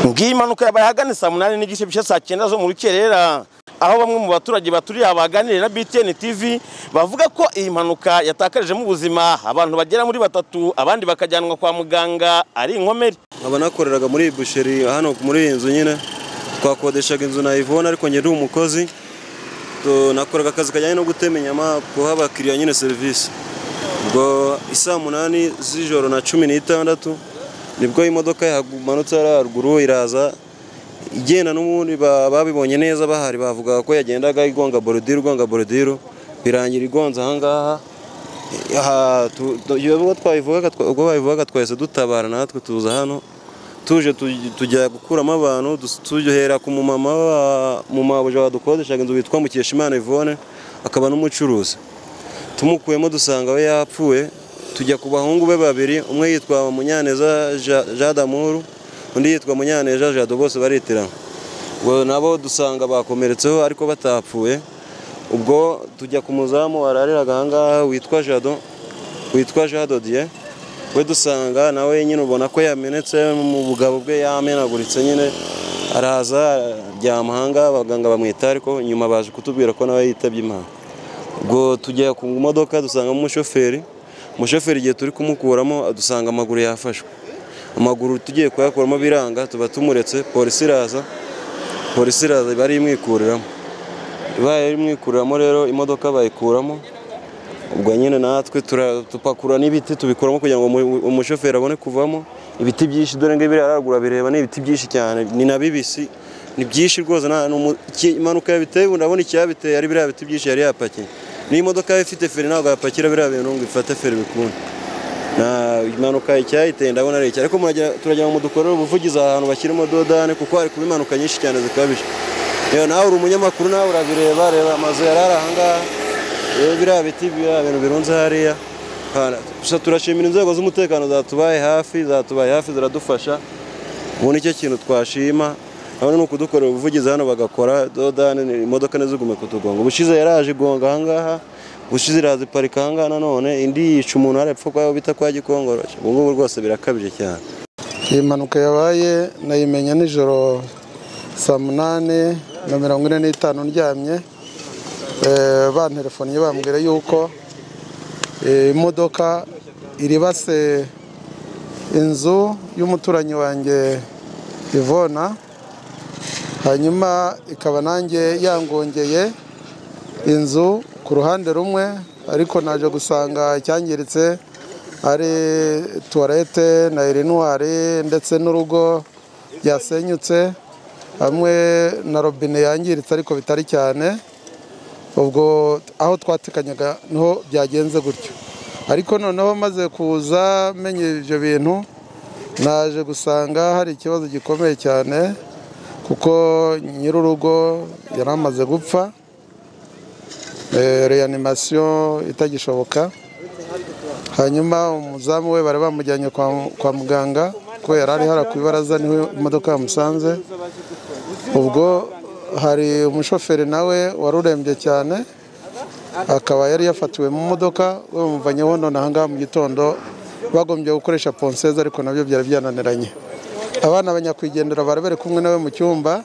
ngiyi impanuka yabaye ahagana saa munani n'igice bishya saa cyenda zo mu rukerera aho bamwe mu baturage baturiye baganiriye na BTN TV bavuga ko iyi mpanuka yatakarijemo ubuzima abantu bagera muri batatu abandi bakajyanwa kwa muganga ari inkomere nkaba nakoreraga muri iyi busheri hano muri iyi nzu nyine twakodeshaga inzu na Yvonne ariko njye ndi umukozi To- nakoraga akazi kajyanye no gutema inyama guha abakiriya nyine serivisi ubwo isaa munani z'ijoro na cumi n'itandatu nibwo imodoka yamanutse hariya haruguru iraza igenda n'ubundi ba- babibonye neza bahari bavugaga ko yagendaga igonga borodiro igonga borodiro birangira igonze ahangaha aha tu- tu- ubwo twayivugaga twa- ubwo bayivugaga twahise dutabara natwe tuza hano tuje tu- tujya gukuramo abantu dus- duhera ku mumama wa- mumabuja wadukodeshaga inzu witwa Mukeshimana Yvonne akaba n'umucuruzi tumukuyemo dusanga we yapfuye tujya ku bahungu be babiri umwe yitwa Munyaneza Ja- Jean d'Amour undi yitwa Munyaneza Jado bose baritirana ubwo nabo dusanga bakomeretseho ariko batapfuye ubwo tujya ku muzamu warariraga ahangaha witwa Jado witwa Jean Dodier we dusanga nawe nyine ubona ko yamenetse mu bugabo bwe yamenaguritse nyine araza aryama ahangaha abaganga bamwita ariko nyuma baje kutubwira ko nawe yitabye imana ubwo tujya ku modoka dusangamo umushoferi umushoferi igihe turi kumukuramo dusanga amaguru yafashwe amaguru tugiye kuyakuramo biranga tuba tumuretse polisi iraza polisi iraza iba ari imwikuriramo ibaye imwikuriramo rero imodoka bayikuramo ubwo nyine natwe tura- tupakura n'ibiti tubikuramo kugira ngo umu- umushoferi abone kuvamo ibiti byinshi dore ngo biriya haraguru bireba ni ibiti byinshi cyane ni na bibisi ni byinshi rwose nta- ni umu- iki- impanuka yabiteye ubu ndabona icyabiteye ari biriya biti byinshi yari yapakiye n'iyi modoka yari ifite feri ntabwo yapakira biriya bintu ngo ifate feri bikunde na impanuka icyayiteye ndabona ari iki ariko muragira- turagira ngo mudukorere ubuvugizi aha hantu bashyiramo dodane kuko hari kuba impanuka nyinshi cyane zikabije yewe nawe uri umunyamakuru nawe urabireba reba amazu yari ari ahangaha rero biriya biti biriya bintu birunze hariya Hana- gusa turashimira inzego z'umutekano zatubaye hafi zatubaye hafi ziradufasha ubu nicyo kintu twashima urabona ni ukudukorera ubuvugizi hano bagakora dodani ni- imodoka ntizigume kutugonga ubushize yaraje igonga ahangaha ubushize iraza iparika ahangaha nanone indi yica umuntu arapfa kwa bita kwa gikongoro ubu ngubu rwose birakabije cyane iyi mpanuka yabaye nayimenya nijoro saa munani na mirongo ine n'itanu ndyamye Eh, banterefonnye bambwira yuko eh, imodoka iribase inzu y'umuturanyi wanjye ivona hanyuma ikaba nanjye yangongeye inzu ku ruhande rumwe ariko naje gusanga icyangiritse ari tuwarete na erinwari ndetse n'urugo byasenyutse hamwe na robine yangiritse ariko bitari cyane ubwo aho twatekanyaga niho byagenze gutyo ariko noneho maze kuza menye ibyo bintu naje gusanga hari ikibazo gikomeye cyane kuko nyir'urugo yari amaze gupfa eh, reanimation itagishoboka hanyuma umuzamu we bari bamujyanye kwa, kwa muganga ko yari ari hara ku ibaraza niho imodoka yamusanze ubwo hari umushoferi nawe wari urembye cyane akaba yari yafatiwe mu modoka we bamuvanyeho none ahangaha mu gitondo bagombye gukoresha ponseze ariko nabyo byari byananiranye abana banyakwigendera bari bari kumwe nawe mu cyumba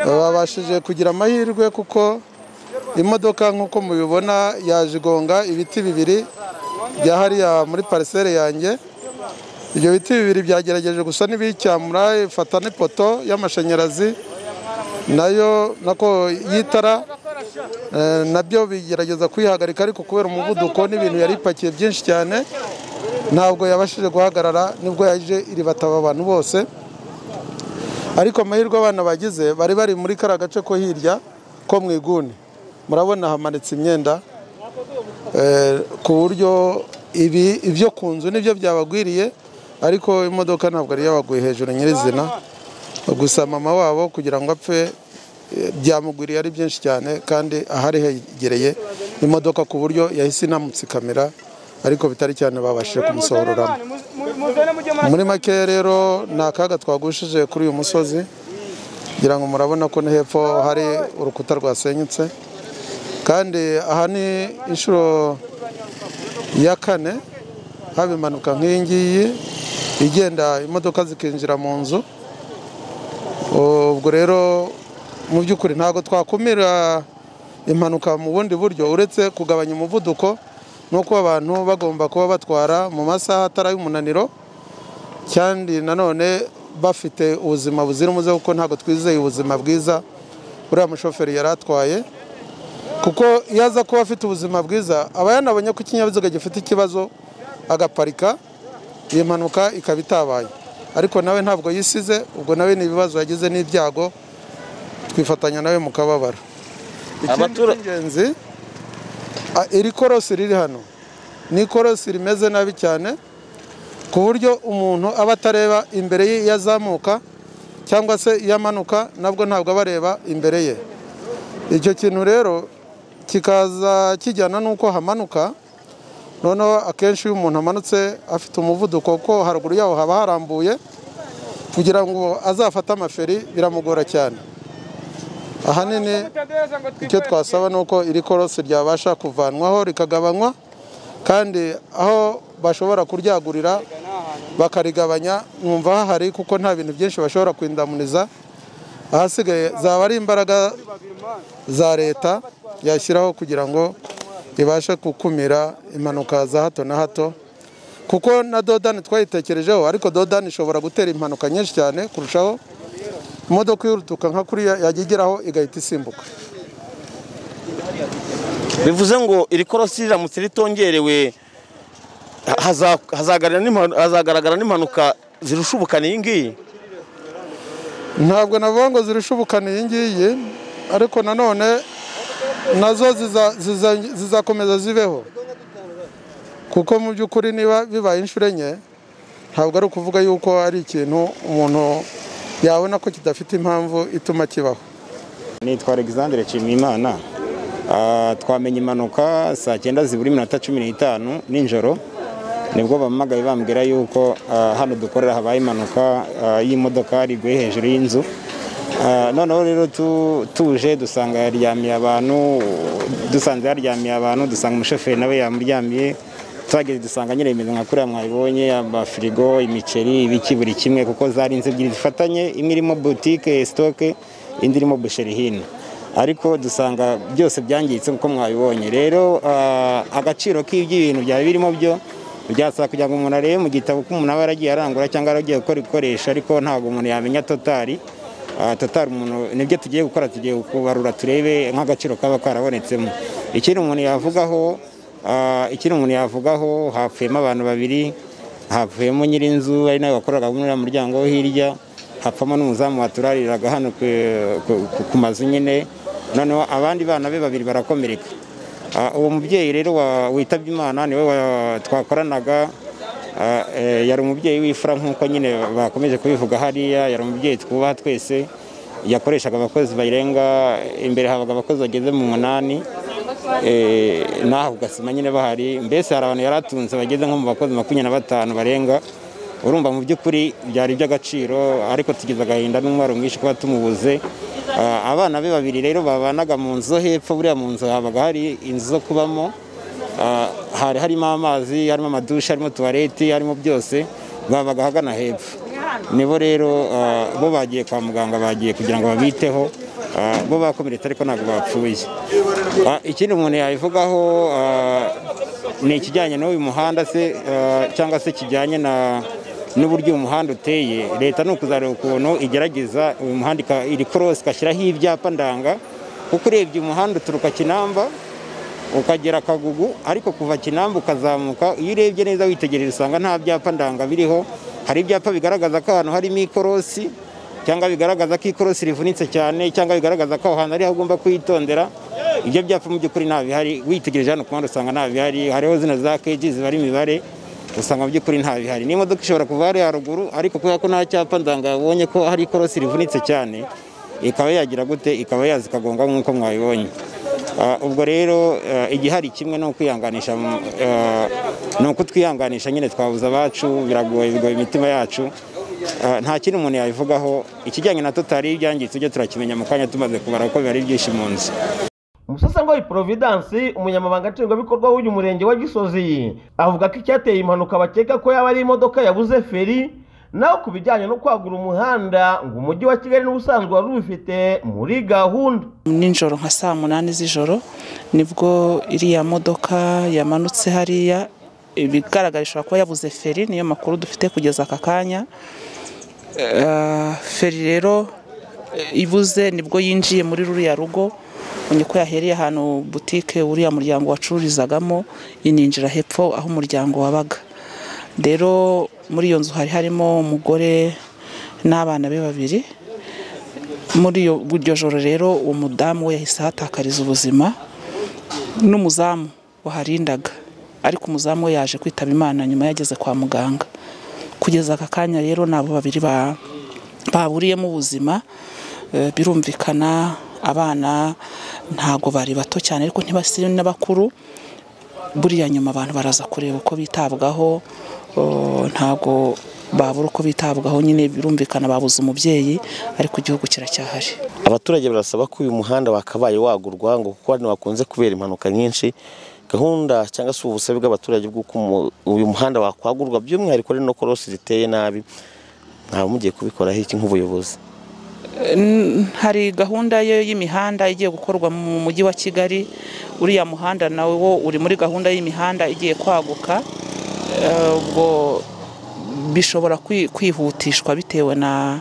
babashije kugira amahirwe kuko imodoka nk'uko mubibona yaje igonga ibiti bibiri bya hariya muri pariseri yanjye ibyo biti bibiri byagerageje gusa n'ibicyamura ifata n'ipoto y'amashanyarazi nayo nako y'itara eh, nabyo bigerageza kuyihagarika ariko kubera umuvuduko n'ibintu yari ipakiye byinshi cyane ntabwo yabashije guhagarara nibwo yaje iribataba abantu bose ariko amahirwe abana bagize bari bari muri kariya gace ko hirya ko mu iguni murabona hamanitse imyenda Eh, ku buryo ibi ibyo ku nzu nibyo byabagwiriye ariko imodoka ntabwo yari yabaguye hejuru nyirizina gusa mama wabo kugira ngo apfe eh, byamugwiriye ari byinshi cyane kandi ahari hegereye imodoka ku buryo yahise inamutsikamira ariko bitari cyane babashije kumusohororamo muri make rero ni akaga twagushije kuri uyu musozi kugira ngo murabona ko no hepfo hari urukuta rwasenyutse kandi aha ni inshuro ya kane haba impanuka nk'iyi ngiyi igenda imodoka zikinjira mu nzu ubwo rero mu by'ukuri ntabwo twakumira impanuka mu bundi buryo uretse kugabanya umuvuduko no kuba abantu bagomba kuba batwara mu masaha atari ay'umunaniro kandi nanone bafite ubuzima buzira umuze kuko ntabwo twizeye ubuzima bwiza uriya mushoferi yari atwaye kuko iyo aza kuba afite ubuzima bwiza aba yanabonye ko ikinyabiziga gifite ikibazo agaparika iyi mpanuka ikaba itabaye ariko nawe ntabwo yisize ubwo nawe ni ibibazo yagize n'ibyago twifatanya nawe mu kababaro ikindi Abatura- cy'ingenzi a- iri korosi riri hano ni ikorosi rimeze nabi cyane ku buryo umuntu aba atareba imbere ye iyo azamuka cyangwa se iyo amanuka nabwo ntabwo aba areba imbere ye icyo kintu rero kikaza kijyana n'uko hamanuka noneho akenshi iyo umuntu amanutse afite umuvuduko kuko haruguru yaho haba harambuye kugira ngo azafate amaferi biramugora cyane ahanini icyo twasaba ni uko iri korosi ryabasha kuvanwaho rikagabanywa kandi aho bashobora kuryagurira bakarigabanya numva hahari kuko nta bintu byinshi bashobora kwindamuniza ahasigaye zaba ari imbaraga za leta yashyiraho kugira ngo ibashe gukumira impanuka za hato na hato kuko na dodani twayitekerejeho ariko dodani ishobora gutera impanuka nyinshi cyane kurushaho imodoka yirutuka nka kuriya yajya igeraho igahita isimbuka bivuze ngo iri korosi riramutse ritongerewe haza- hazagaragara n'impanu- hazagaragara n'impanuka zirusha ubukana iyi ngiyi ntabwo navuga ngo zirusha ubukana iyi ngiyi ariko nanone nazo ziza- ziza- zizakomeza zibeho kuko mu by'ukuri niba bibaye inshuro enye ntabwo ari ukuvuga yuko ari ikintu umuntu yabona ko kidafite impamvu ituma kibaho nitwa alexandre nshimiyimana Ah, twamenye impanuka saa cyenda zibura iminota cumi n'itanu nijoro nibwo bampamagaye bambwira yuko ah, hano dukorera habaye impanuka ah, y'imodoka riguye hejuru y'inzu Ah, noneho rero tu- tuje dusanga yaryamiye abantu dusanze yaryamiye abantu dusanga umushoferi nawe yamuryamiye tuhageze dusanga nyine imeze nka kuriya mwabibonye amafirigo imiceri ibiki buri kimwe kuko zari inzu ebyiri zifatanye imwe irimo butike sitoke indi irimo busheri hino ariko dusanga byose byangiritse nk'uko mwabibonye rero ah, agaciro k'iby'ibintu byari birimo byo byasaba kugira ngo umuntu arebe mu gitabo ko umuntu aba yaragiye arangura cyangwa yaragiye gukora ibikoresho ariko ntabwo umuntu yamenya totari Ah, totari umuntu nibyo tugiye gukora tugiye kubarura turebe nk'agaciro kaba karabonetsemo ikindi umuntu yavugaho ah, ikindi umuntu yavugaho hapfuyemo abantu babiri hapfuyemo nyir'inzu ari nawe wakoraga muri uriya muryango wo hirya hapfamo n'umuzamu waturariraga hano ku- ku- ku- ku mazu nyine noneho abandi bana be babiri barakomereka Ah, uwo mubyeyi rero wa- witabye imana niwe wa- twakoranaga Ah, eh, yari umubyeyi w'ifura nk'uko nyine bakomeje kubivuga hariya yari umubyeyi twubaha twese yakoreshaga abakozi bayirenga imbere habaga abakozi bageze mu munani Eh, n'aho ugasima nyine bahari mbese hari abantu yari atunze bageze nko mu bakozi makumyabiri na batanu barenga urumva mu by'ukuri byari iby'agaciro ariko tugize agahinda n'umubaro mwinshi kuba tumubuze Ah, abana be babiri rero babanaga mu nzu zo hepfo buriya mu nzu habaga hari inzu zo kubamo Ah, hari harimo amazi harimo amadushe harimo tuwareti harimo byose babaga ahagana hepfo nibo rero ah, bo bagiye kwa muganga bagiye kugira ngo babiteho Ah, bo bakomeretse ariko ntabwo bapfuye Ah, ikindi umuntu yabivugaho ah, ni ikijyanye n'uyu muhanda se eh, cyangwa se kijyanye na n'uburyo uyu muhanda uteye leta ni ukuzareba ukuntu igerageza uyu muhanda ika- iri korosi igashyiraho ibyapa ndanga kuko urebye umuhanda uturuka kinamba ukagera kagugu ariko kuva kinamba ukazamuka iyo urebye neza witegereje usanga nta byapa ndanga biriho hari ibyapa bigaragaza ko ahantu harimo ikorosi cyangwa bigaragaza ko ikorosi rivunitse cyane cyangwa bigaragaza ko aho hantu ariho ugomba kuhitondera ibyo byapa mu by'ukuri nta bihari witegereje hano ku muhanda usanga nta bihari hariho zino za keji zibara imibare usanga mu by'ukuri nta bihari n'imodoka ishobora kuva hariya haruguru ariko kubera ko nta cyapa ndanga yabonye ko hari ikorosi rivunitse cyane ikaba yagira gute ikaba yaza ikagonga nk'uko mwabibonye Ah, ubwo rero eh, igihari kimwe ni ukwihanganisha mu- eh, ni ukutwihanganisha nyine twabuze abacu biragoye bigoye imitima yacu Ah, nta kindi umuntu yabivugaho ikijyanye na totari ibyangiritse ujye turakimenya mu kanya tumaze kubara kuko biba ari byinshi mu nzu umusasangoyi providence umunyamabanga nshingwabikorwa w'uyu murenge wa gisozi avuga ko icyateye impanuka bakeka ko yaba ari imodoka yabuze feri naho ku bijyanye no kwagura umuhanda ngo umujyi wa kigali n'ubusanzwe wari ubifite muri gahunda nijoro nka saa munani z'ijoro nibwo iriya modoka yamanutse hariya ibigaragara ishobora kuba yabuze feri niyo makuru dufite kugeza aka kanya Eh, feri rero eh, ibuze nibwo yinjiye muri ruriya rugo niko yahereye ahantu butike uriya muryango wacururizagamo ininjira hepfo aho umuryango wabaga rero muri iyo nzu hari harimo umugore n'abana be babiri muri iyo- iryo joro rero uwo mudamu we yahise ahatakariza ubuzima n'umuzamu waharindaga ariko umuzamu we yaje kwitaba imana nyuma yageze kwa muganga kugeza aka kanya rero ni abo babiri ba- baburiyemo ubuzima Eh, birumvikana abana ntago bari bato cyane ariko ntibasiri n'abakuru buriya nyuma abantu baraza kureba uko bitabwaho oh, ntago babura uko bitabwaho nyine birumvikana babuze umubyeyi ariko igihugu kiracyahari abaturage barasaba ko uyu muhanda wakabaye wagurwa ngo kuko hano hakunze kubera impanuka nyinshi gahunda cyangwa se ubusabe bw'abaturage bw'uko umu- uyu muhanda wakwagurwa by'umwihariko ari no korosi ziteye nabi ntawe mugiye kubikoraho iki nk'ubuyobozi hari gahunda yo y'imihanda igiye gukorwa mu mujyi wa kigali uriya muhanda nawe wo uri muri gahunda y'imihanda igiye kwaguka Eh, ubwo bishobora kwi- kwihutishwa bitewe na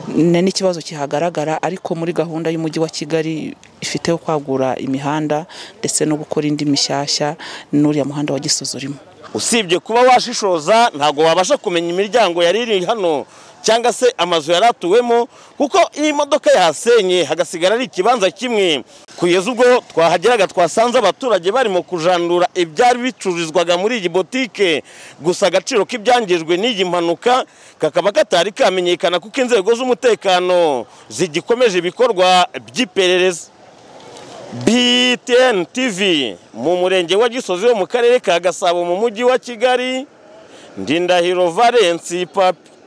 na- n'ikibazo kihagaragara ariko muri gahunda y'umujyi wa kigali ifite yo kwagura imihanda ndetse no gukora indi mishyashya n'uriya muhanda wa gisozi urimo usibye kuba washishoza ntabwo wabasha kumenya imiryango yari iri hano cyangwa se amazu yari atuwemo kuko iyo imodoka yahasenye hagasigara ari ikibanza kimwe kugeza ubwo twahageraga twasanze abaturage barimo kujandura ibyari bicururizwaga muri iyi botike gusa agaciro k'ibyangijwe n'iyi mpanuka kakaba katari kamenyekana kuko inzego z'umutekano zigikomeje ibikorwa by'iperereza BTN TV mu murenge wa Gisozi wo mu karere ka Gasabo mu mujyi wa Kigali Ndindahiro Valence Papi